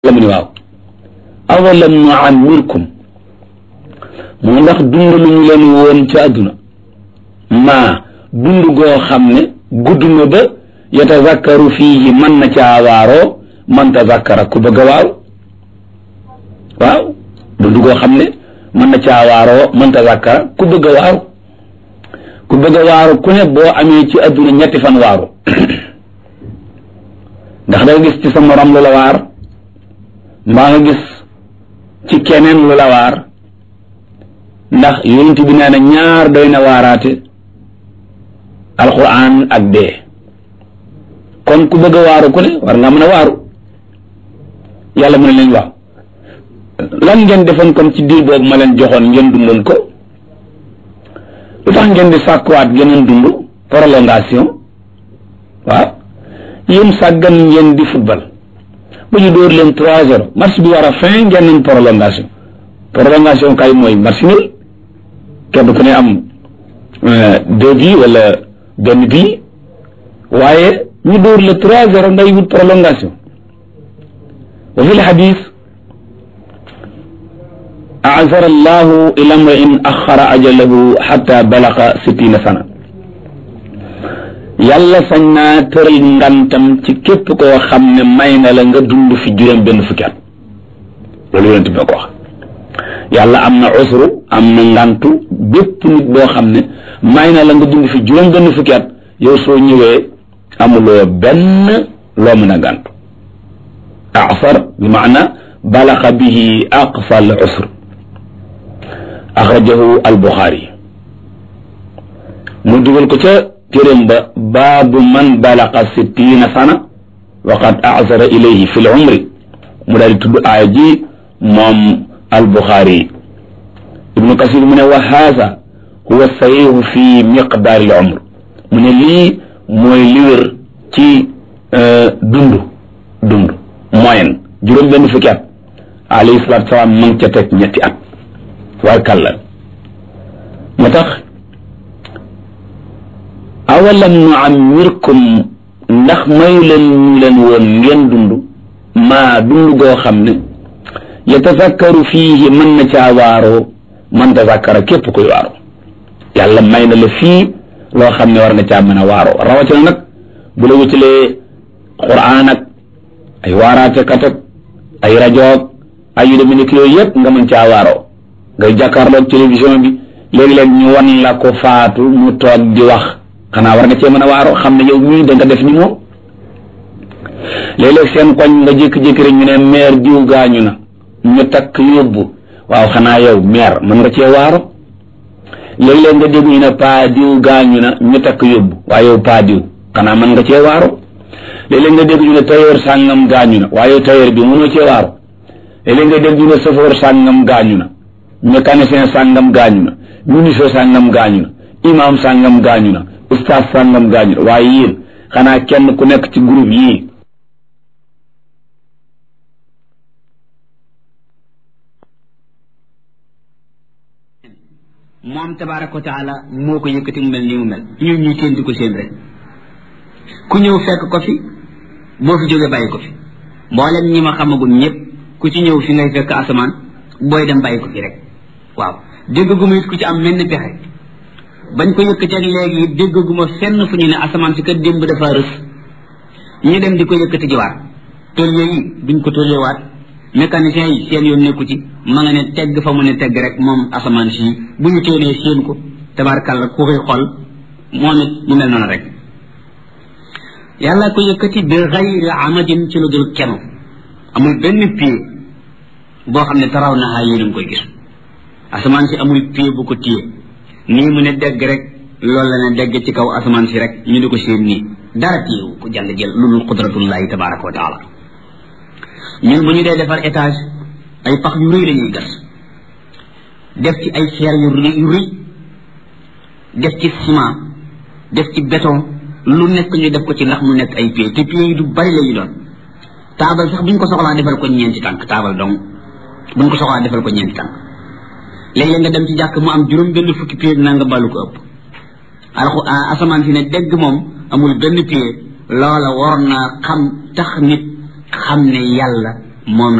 la mu ni waaw awalam nuammirkum mu ndax dund lu ñu leen woon ci àdduna maa dund goo xam ne gudd na ba yatazakkaru fiihi mën na caa waaroo man tazakkara ku bëgg a waaru waaw dund goo xam ne mën na caa waaroo man tazakkara ku bëgg a waaru ku bëgg a waaru ku ne boo amee ci àdduna ñetti fan waaru ndax da nga gis ci sa morom lu la waar mbaa nga gis ci keneen lu la waar ndax yonent bi nee na ñaar doy na waaraate alquran ak dee kon ku bëgg a waaru ku ne war nga mën a waaru yàlla mu ne leen waaw lan ngeen defoon kon ci diir boobu ma leen joxoon ngeen dundoon ko lu tax ngeen di sàkkuwaat geneen dund prolongation waaw yéen sàggan ngeen di football ba ñu dóor leen trois zéro match bi war a fin ngeen nañ prolongation prolongation kay mooy match nul kenn ku ne am deux bi wala benn bi waaye ñu dóor le trois zéro ngay wut prolongation wa fi lxadis azara allahu ila mrain axara ajalahu xata balaqa sittina sana yàlla sañ naa tëral ngantam ci képp koo xam ne may na la nga dund fi juróom benn fukki at loolu yonent bi ko wax yàlla am na usru am na ngantu bépp nit boo xam ne may na la nga dund fi juróom benn fukki at yow soo ñëwee amuloo benn loo mën a gàntu asar bi maana balaxa bihi aqsa al usr axrajahu al buxaari mu dugal ko ca téeréem ba baabu man balaqa sittina sana wa qad asara ilayhi fi l umri mu daal di tudd aaya ji moom al buxaari ibnu kasir mu ne wa haasa huwa sahihu fi miqdaari al umr mu ne lii mooy li wér ci dund dund moyen juróom benn fukki at alayhi salaatu salaam ma ngi ca teg ñetti at war kàlla moo tax awalam nu ammirkum ndax mayu leen ñu leen woon ngeen dund maa dund goo xam ne yatazakkaru fiihi mën na caa waaroo man tazakkara képp koy waaroo yàlla may na la fii loo xam ne war nga caa mën a waaroo rawatina nag bu la wutalee quraan ak ay waaraatekat ak ay rajoog ay yu demee nekk yooyu yëpp nga mën caa waaroo ngay jàkkaarloog télévision bi léegi-léeg ñu wan la ko faatu mu toog di wax xanaa war nga cee mën a waaroo xam ne yow mii da nga def ni moom léeg-léeg seen koñ nga jékki-jékki rek ñu ne meer diw gaañu na ñu takk yóbbu waaw xanaa yow meer mën nga cee waaro léeg-léeg nga dégg ñu ne paa diw gaañu na ñu takk yóbbu waaye yow paa diw xanaa mën nga cee waaro léeg-léeg nga dégg ñu ne tailleur sàngam gaañu na waaye yow tailleur bi mënoo cee waaro léeg-léeg nga dégg ñu ne chauffeur sàngam gaañu na mécanicien sàngam gaañu na ministre sàngam gaañu na imam sàngam gaañu na ustaas sàngam gaañu na waaye yéen xanaa kenn ku nekk ci groupe yii moom tabaaraka wa taala moo ko yëkkati mu mel nii mu mel ñun ñuy teen di ko seen rek ku ñëw fekk ko fi boo fi jógee bàyyi ko fi mboolem ñi ma xamagul ñëpp ku ci ñëw fi ngay fekk asamaan booy dem bàyyi ko fi rek waaw déggaguma it ku ci am mel ni pexe bañ ko yëkkati ak léegi déggaguma fenn fu ñu ne asamaan si kat démb dafa rës ñu dem di ko yëkkati jiwaat tôlier yi duñ ko tôliewaat mécanicien yi seen yoon nekku ci ma nga ne tegg fa mu ne tegg rek moom asamaan si bu ñu téenee séen ko tabarkàlla ku koy xool moom it mu mel noonu rek yàlla ko yëkkati bi xayri amadin ci lu dul kenu amul benn pied boo xam ne taraw naxaa yéen a ngi koy gis asamaan si amul pied bu ko téye nii mu ne degg rek loolu la ne degg ci kaw asamaan si rek ñu di ko séen nii dara téyewu ko jàll jël lu dul qudratullahi tabaraka wa taala ñun bu ñu dee defar étage ay pax yu rëy la ñuy gas def ci ay xeer yu rëy yu rëy def ci ciment def ci béton lu nekk ñu def ko ci ndax mu nekk ay pieds te pieds yi du bari la ñu doon taabal sax bu ñu ko soxlaa defal ko ñeenti tànk taabal donc bu ñu ko soxlaa defal ko ñeenti tànk léeg-léeg nga dem ci jàkk mu am juróom benn fukki pieds naa nga ballu ko ëpp alxu asamaan si ne dégg moom amul benn pied loola waroon naa xam tax nit xam ne yàlla moom